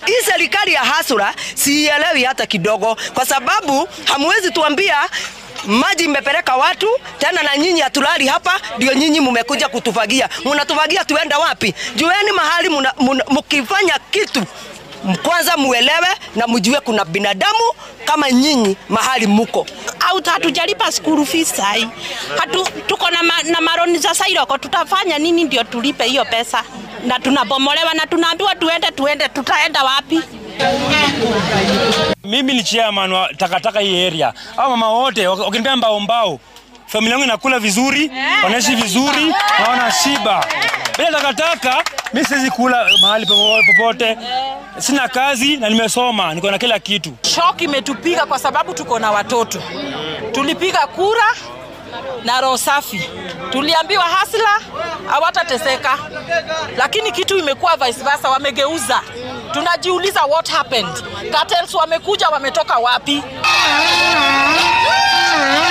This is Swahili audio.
hii serikali ya hasura siielewi hata kidogo, kwa sababu hamwezi tuambia maji imepeleka watu tena, na nyinyi hatulali hapa, ndio nyinyi mumekuja kutufagia. Munatufagia tuenda wapi? Jueni mahali muna, muna, mukifanya kitu kwanza muelewe na mjue kuna binadamu kama nyinyi mahali muko au hatujalipa school fees sai. Hatu, tuko na, ma, na maroni za Sairoko, tutafanya nini ndio tulipe hiyo pesa? Na tunabomolewa na tunaambiwa tuende tuende, tutaenda wapi? Mimi ni chairman wa takataka hii area. Hao mama wote wakinipea mbao mbao, familia yangu inakula vizuri, wanaishi vizuri na wana shiba. Bila takataka mimi siwezi kula mahali popote. Sina kazi na nimesoma, niko na kila kitu. Shock imetupiga kwa sababu tuko na watoto. Tulipiga kura na roho safi, tuliambiwa hasla hawatateseka, lakini kitu imekuwa vice versa, wamegeuza. Tunajiuliza what happened. Cartels wamekuja, wametoka wapi?